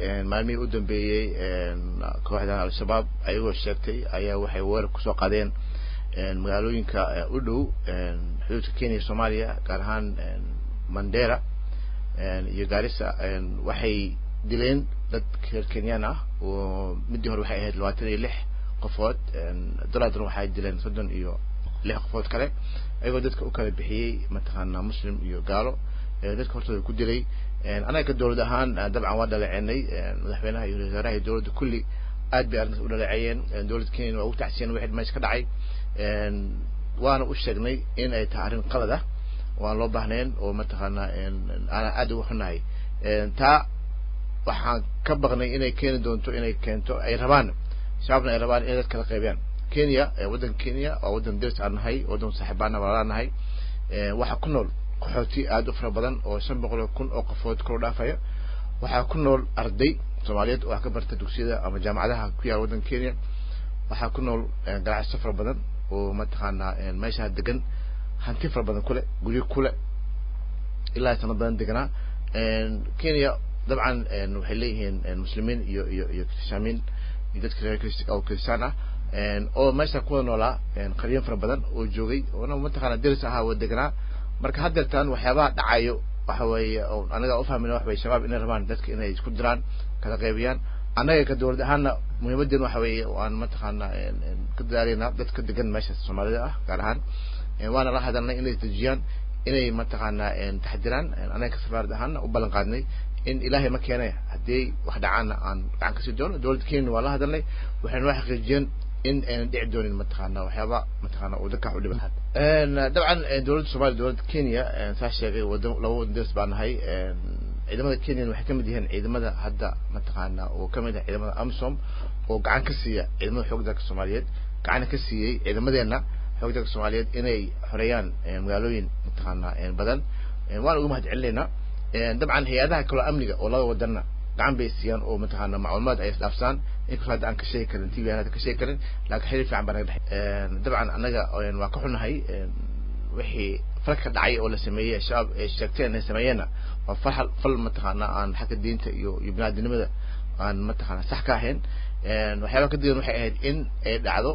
maalmihii u dambeeyey kooxdan al-shabaab ayagoo sheegtay ayaa waxay weerar kusoo qaadeen magaalooyinka u dhow xuduudka kenya soomaaliya gaar ahaan mandera iyo gaarisa waxay dileen dad reer kenyaan ah oo midii hore waxay ahayd labaatan iyo lix qofood dolaadna waxay dileen soddon iyo lix qofood kale ayagoo dadka u kala bixiyey mataqaana muslim iyo gaalo dadka hortooda ku dilay anaga ka dowlad ahaan dabcan waa dhaleecenay madaxweynaha iyo wasaaraha iyo dowladda kulli aad bay arrintaas u dhaleeceeyeen dowladda kenya waa ugu tacsiyeen wixii meesha ka dhacay waana u sheegnay in ay tahay arrin qalad ah oo aan loo baahnayn oo mataqaana aanan aad ugu xunahay taa waxaan ka baqnay inay keeni doonto inay keento ay rabaan shabaabna ay rabaan inay dad kala qaybiyaan kenya waddanka kenya waa waddan deris aan nahay waddan saaxiibaana walaalaa nahay waxaa ku nool qaxooti aad u fara badan oo shan boqol oo kun oo qofood kor dhaafaya waxaa ku nool arday soomaaliyeed oo wax ka barta dugsiyada ama jaamacadaha ku yaala waddanka kenya waxaa ku nool ganacsiyo fara badan oo mataqaanaa meeshaa degan hanti fara badan kule guryo kule ilaa sano badan deganaa kenya dabcan waxay leeyihiin muslimiin iyo iyo iyo kristaamiin iyo dadka reer oo kristaan ah oo meesha kuwada noolaa qaryan fara badan oo joogay oona mataqaana deris ahaa oo deganaa marka haddeertaan waxyaabaha dhacayo waxa weeye anaga ufahmina wax weye shabaab inay rabaan dadka inay isku diraan kala qaybiyaan annaga ka dowlad ahaana muhiimaddeen waxa weeye waan mataqaana ka dadaaleyna dadka degan meesha soomaalida ah gaar ahaan waana la hadalnay inay isdejiyaan inay mataqaana taxdiraan anaga ka safaarad ahaana u ballan qaadnay in ilaahay ma keenay haddii wax dhacaana aan gacan kasii doono dowladda kenya waa la hadalnay waxayna waa xaqiijiyeen in aynan dhici doonin mataqaana waxyaaba mataqaana uu dadka u dhiba dabcan dowladda soomaaliya dowladda kenya saa sheegay wada laba wadan deris baa nahay ciidamada kenya waxay kamid yihiin ciidamada hadda mataqaana oo kamid ah ciidamada amsom oo gacan ka siiya ciidamada xoog dalka soomaaliyeed gacana ka siiyey ciidamadeena xoog dalka soomaaliyeed inay xoreeyaan magaalooyin mataqaana badan waan uga mahad celinaynaa dabcan hay-adaha kaloo amniga oo laba wadanna gacan bay siiyaan oo mataqaana macluumaad ay isdhaafsaan inkastoo hadda aan ka sheegi karin tv aan hadda ka sheegi karin laakiin xiriir fiican baa naga dhexey dabcan annaga waa ka xunahay wixii falka dhacay oo la sameeyey shabaab ay sheegteen inay sameeyeenna waa fal fal mataqaana aan xagga diinta iyo iyo binaadinimada aan mataqaana sax ka ahayn waxyaaba ka digan waxay ahayd in ay dhacdo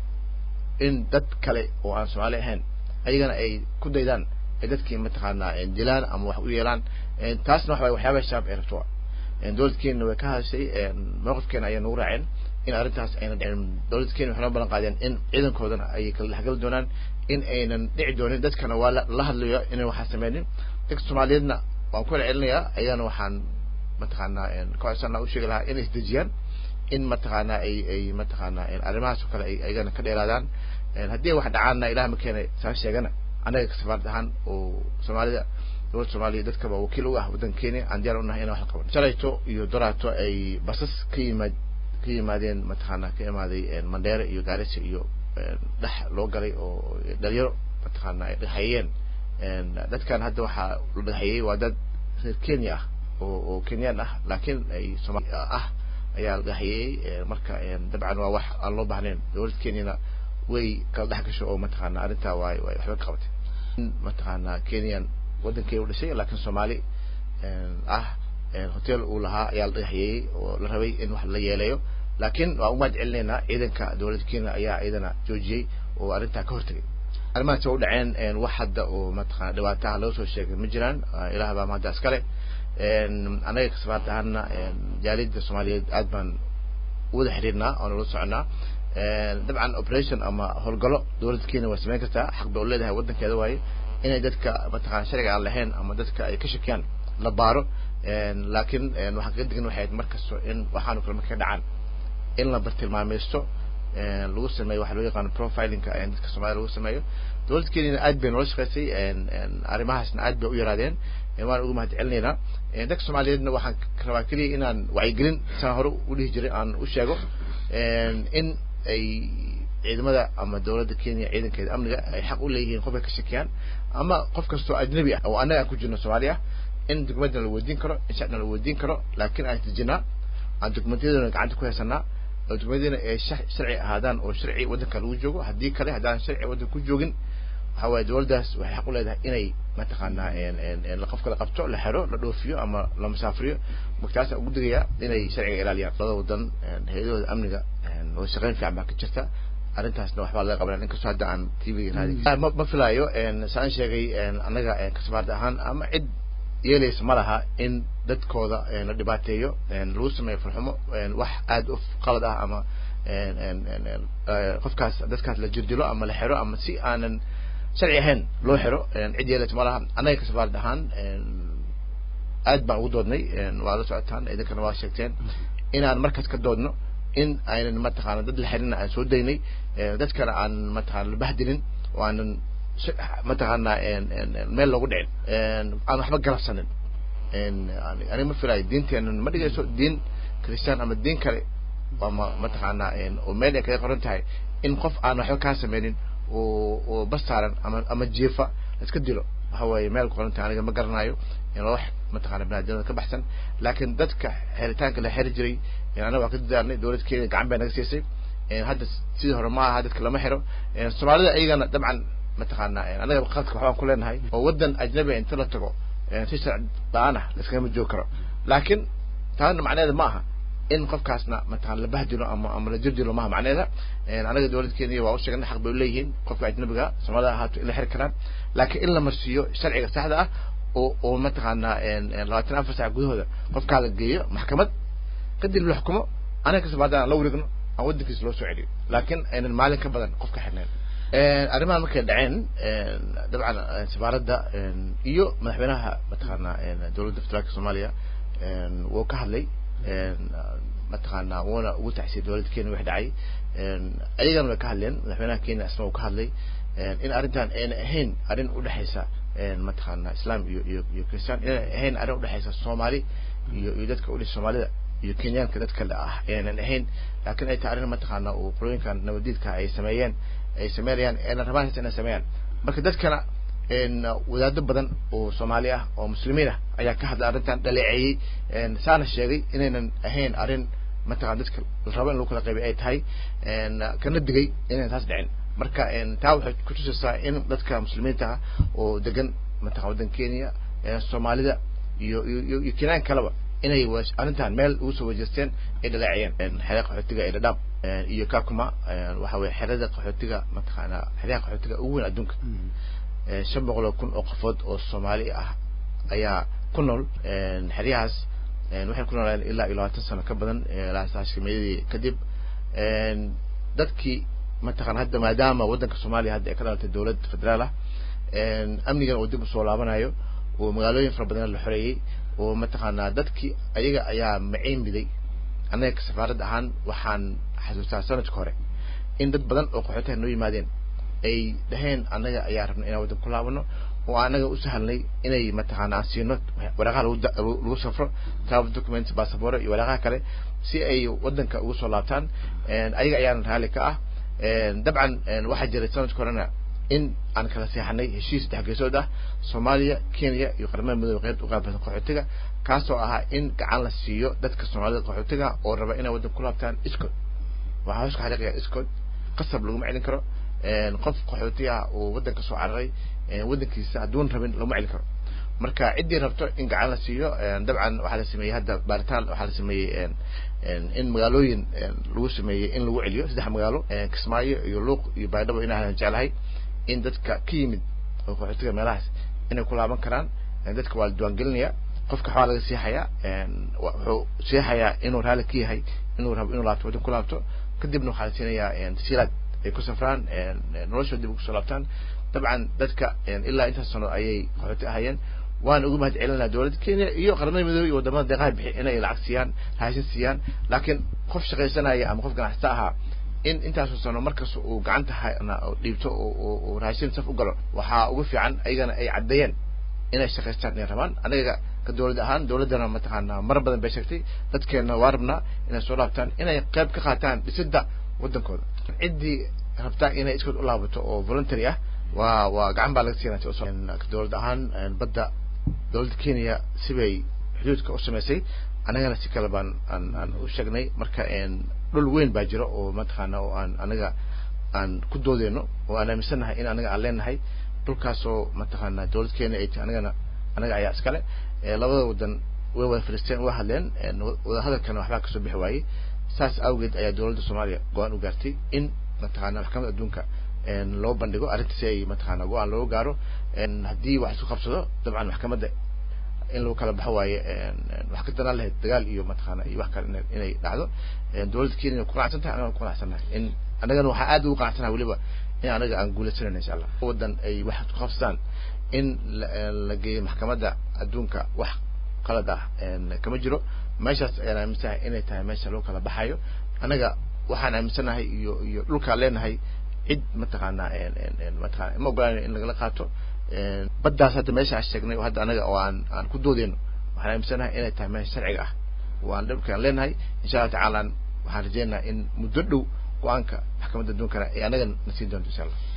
in dad kale oo aan soomaali ahayn ayagana ay ku daydaan ay dadkii mataqaana dilaan ama wax u yeelaan taasna waxa waxyaaba shabaab ay rabto dowladda kenya way ka hadashay mowqifkeena ayay nagu raaceen in arrintaas ayna dhicin dowladda kenya waxay noo ballan qaadeen in ciidankoodana ay kala dhexgali doonaan in aynan dhici doonin dadkana waa la hadlayo inay waxaa sameynin dadka soomaaliyeedna waan ku celcelinayaa ayagana waxaan mataqaana ka codsanaa u sheegi lahaa inay isdejiyaan in mataqaana ay ay mataqaana arrimahaas oo kale ay ayagana ka dheeraadaan haddii wax dhacaanna ilaah ma keenay saa sheegana annaga ka safaarad ahaan oo soomaalida dowladda soomaaliya dadkaba wakiil u ah waddanka kenya aan diyaar u nahay inaan wax la qaban shalayto iyo doraato ay basas ka yimaad ka yimaadeen mataqaana ka imaaday mandheere iyo gaarisa iyo dhex loo galay oo dhalinyaro mataqaana ay dhexeeyeen dadkan hadda waxaa la dhexeeyey waa dad reer kenya ah oo oo kenyaan ah laakiin ay soomaali ah ayaa la dhexeeyey marka dabcan waa wax aan loo baahnayn dowladda kenyana way kala dhex gasho oo mataqaana arrintaa waay way waxba ka qabatay mataqaana kenyan waddankay u dhashay laakiin soomaali ah hotel uu lahaa ayaa la dhagaxyeeyey oo la rabay in wax la yeeleeyo laakiin waan umahad celinaynaa ciidanka dowladda kenya ayaa ciidana joojiyey oo arrintaa ka hortagay arrimahaas waa u dhaceen wax hadda oo mataqana dhibaataha laga soo sheegay ma jiraan ilaah baa mahadda iskale annaga kasabaarta ahaana jaaliyadda soomaaliyeed aad baan wada xiriirnaa oo nala soconaa dabcan operation ama howlgalo dowladda kenya waa samayn kartaa xaq bay u leedahay waddankeeda waaye inay dadka mataqana sharciga aan lahayn ama dadka ay ka shakiyaan la baaro laakiin waxaan kaga digin waxay ahayd markasto in waxaanu kale markay dhacaan in la bartilmaameysto lagu sameeyo waxa loo yaqaano profilingka dadka soomaalida lagu sameeyo dowladda kenyana aad bay noola shaqeysay arrimahaasna aad bay u yaraadeen waan uga mahad celinaynaa dadka soomaaliyeedna waxaan rabaa keliya inaan wacyigelin saan hore u dhihi jiray aan u sheego in ay ciidamada ama dowladda kenya ciidankeeda amniga ay xaq u leeyihiin qofka ka shakiyaan ama qof kastoo ajnabi ah oo annaga aan ku jirno soomaali ah in documentna la weydiin karo in shacna la weydiin karo laakiin aan dejinaa aan documentiyadana gacanta ku haysanaa oo documentiyadana ay sharci ahaadaan oo sharci waddanka lagu joogo haddii kale haddaan sharci waddanka ku joogin waxa waaye dowladdaas waxay xaq u leedahay inay mataqaanaa qofka la qabto la xero la dhoofiyo ama la musaafriyo markaasa ugu digaya inay sharciga ilaaliyaan labada wadan hay-adahooda amniga wada shaqeyn fiican baa ka jirta arrintaasna waxbaa laga qabanaya inkastoo hadda aan t v raadi ma filaayo saan sheegay annaga kasabaarda ahaan ama cid yeelaysa ma laha in dadkooda la dhibaateeyo lagu sameeyo farxumo wax aada u qalad ah ama qofkaas dadkaas la jirdilo ama la xero ama si aanan sharci ahayn loo xiro cid yeelaysa ma laha annaga kasabaarad ahaan aad baan ugu doodnay waa la socotaan idinkana waa sheegteen inaan markaas ka doodno in aynan mataqaana dad la xirina aan soo daynay dadkana aan mataqaana la bahdilin oo aanan mataqaana meel loogu dhicin aan waxba galabsanin aniga ma filayo diinteena ma dhigayso diin christian ama diin kale ama mataqaana oo meel ay kaga qoran tahay in qof aan waxba kaa sameynin oo oo bas saaran ama ama jiifa iska dilo waxa weeye meel qoran tahay aniga ma garanayo wax mataqaana binaadamada ka baxsan laakiin dadka xeritaanka la xeri jiray anaga waa ka dadaalnay dowlad kenya gacan bay naga siisay hadda sidii hore ma aha dadka lama xiro soomaalida iyagana dabcan mataqaana anaga qaadka waxbaan ku leenahay oo wadan ajnabi inta la tago si sharci la-aan ah laiskagama joogi karo laakiin taana macneeda ma aha in qofkaasna mataqana la bahdilo ama ama la jirdilo maha macneeda anaga dowlad kenya waa u sheegnay xaq bay leeyihiin qofka ajnabiga soomaalida ahaato in la xiri karaan laakiin in la marsiiyo sharciga saxda ah oo oo mataqaana labaatan afar sac gudahooda qofkaa la geeyo maxkamad kadib la xukumo anaga kasabaada aan la wareegno aan wadankiisa loo soo celiyo laakiin aynan maalin ka badan qofka xirnayn arrimahan markay dhaceen dabcan safaaradda iyo madaxweynaha mataqaana dowladda federaalka soomaaliya wuu ka hadlay mataqaana wuuna ugu taxsiyay dowladda kenya wax dhacay ayagana way ka hadleen madaxweynaha kenya asna uu ka hadlay in arrintan ayna ahayn arrin udhexaysa mataqaana islam iyo iyo iyo christian inay ahayn arrin udhexaysa soomaali iyo iyo dadka udhis soomaalida iyo kenyaanka dadka le ah aynan ahayn laakiin ay tahay arrin mataqaana uu qolooyinkan nabadiidka ay sameeyeen ay sameynayaan ayna rabaan inay sameeyaan marka dadkana wadaado badan oo soomaali ah oo muslimiin ah ayaa ka hadlay arrintan dhaleeceeyey saana sheegay inaynan ahayn arrin mataqana dadka la rabo in lagu kala qaybay ay tahay kana digay inaynan taas dhicin marka taa waxay kutusaysaa in dadka muslimiinta ah oo degan mataqana waddan kenya soomaalida iyo iyo iyo kenyaan kaleba inay arrintan meel ugu soo wajeesteen ay dhaleeciyeen xerada qaxootiga ee dhadhaab iyo kakuma waxa weye xerada qaxootiga mataqaana xeryaha qaxootiga ugu weyn adduunka shan boqol oo kun oo qofood oo soomaali ah ayaa ku nool xeryahaas waxay ku noolaan ilaa iyo labaatan sano ka badan laasashimeyadii kadib dadkii mataqana hadda maadaama waddanka soomaaliya hadda ay ka dhalatay dowlad federaal ah amnigana uu dib usoo laabanayo oo magaalooyin fara badan la xoreeyey oo mataqaanaa dadkii ayaga ayaa maciin miday annaga ka safaarad ahaan waxaan xasuustaa sanadka hore in dad badan oo qaxootaha noo yimaadeen ay dhaheen annaga ayaa rabna inaan waddan ku laabano oo anaga u sahalnay inay mataqaana aan siino waraaqaha lagu lagu safro travel documents bassabore iyo waraaqaha kale si ay waddanka ugu soo laabtaan ayaga ayaana raalli ka ah dabcan waxaa jiray sanadka horena in aan kala seexanay heshiis saddex geesood ah soomaaliya kenya iyo qaramada midoobe qeybta u qaabilsan qaxootiga kaasoo ahaa in gacan la siiyo dadka soomaalida qaxootiga oo raba inay waddan ku laabtaan iskood waxaa hoos ka xariiqaya iskood qasab laguma celin karo qof qaxooti ah oo waddanka soo cararay waddankiisa hadduun rabin laguma celin karo marka ciddii rabto in gacan la siiyo dabcan waxaa la sameeyey hadda baaritaan waxaa la sameeyey in magaalooyin lagu sameeyey in lagu celiyo saddex magaalo kismaayo iyo luuq iyo baydhabo inaan jeclahay in dadka ka yimid oo qaxootiga meelahaas inay ku laaban karaan dadka waa la diiwaangelinaya qofka waxbaa laga siixayaa wuxuu siixayaa inuu raalli ka yahay inuu rabo inuu laabto waddan ku laabto kadibna waxaa la siinayaa tasiilaad ay ku safraan noloshooda dib ugu soo laabtaan dabcan dadka ilaa intaas sano ayay qaxooti ahayeen waan ugu mahad celinaa dowladda kenya iyo qaramada midoobey iyo wadamada deeqaha bixi inay lacag siiyaan raashin siiyaan laakiin qof shaqaysanaya ama qof ganacsata ahaa in intaasoo sano markas uu gacanta dhiibto uu raashin saf u galo waxaa ugu fiican ayagana ay caddeeyeen inay shaqaystaan inay rabaan anaga ka dowlad ahaan dowladdana mataqaana mar badan bay sheegtay dadkeena waa rabnaa inay soo laabtaan inay qayb ka qaataan dhisidda waddankooda ciddii rabtaa inay iskood u laabato oo voluntary ah waa waa gacan baa laga siinaa dowlad ahaan badda dowladda kenya sibay xuduudka u samaysay annagana si kale baan aan aan u sheegnay marka dhul weyn baa jira oo mataqaana oo aan anaga aan ku doodeyno oo aan aaminsannahay in anaga aan leenahay dhulkaasoo mataqaana dowlad kenya ay tahay anagana anaga ayaa iskale labada wadan way wada fadhiisteen waa hadleen wadahadalkana waxbaa kasoo bixi waayey saas awgeed ayaa dowladda soomaaliya go-aan u gaartay in mataqaana maxkamadda adduunka loo bandhigo arrinta si ay mataqaana go-aan looga gaaro haddii wax isku qabsado dabcan maxkamadda in lagu kala baxo waaye wax ka danaan lahayd dagaal iyo mataqaana iyo wax kale inay dhacdo dowladda kenya ku qanacsan tahay anagana ku qanacsannahay in annagana waxaa aad ugu qanacsanahay weliba in anaga aan guulaysanayna insha allah wadan ay wax isku qabsadaan in la geeyo maxkamadda adduunka wax qalad ah kama jiro meeshaas ayaan aaminsanahay inay tahay meesha lagu kala baxayo annaga waxaan aaminsanahay iyo iyo dhulkaan leenahay cid mataqaana mataqana ma ogolaan in lagala qaato baddaas hadda meesha aan sheegnay oo hadda anaga oo aan aan ku doodeyno waxaan aaminsanahay inay tahay meesha sharciga ah waan dhulkaan leenahay insha allah tacaala waxaan rajeynayaa in muddo dhow go-aanka maxkamadda adduunkana ay anaga na siin doonto insha allah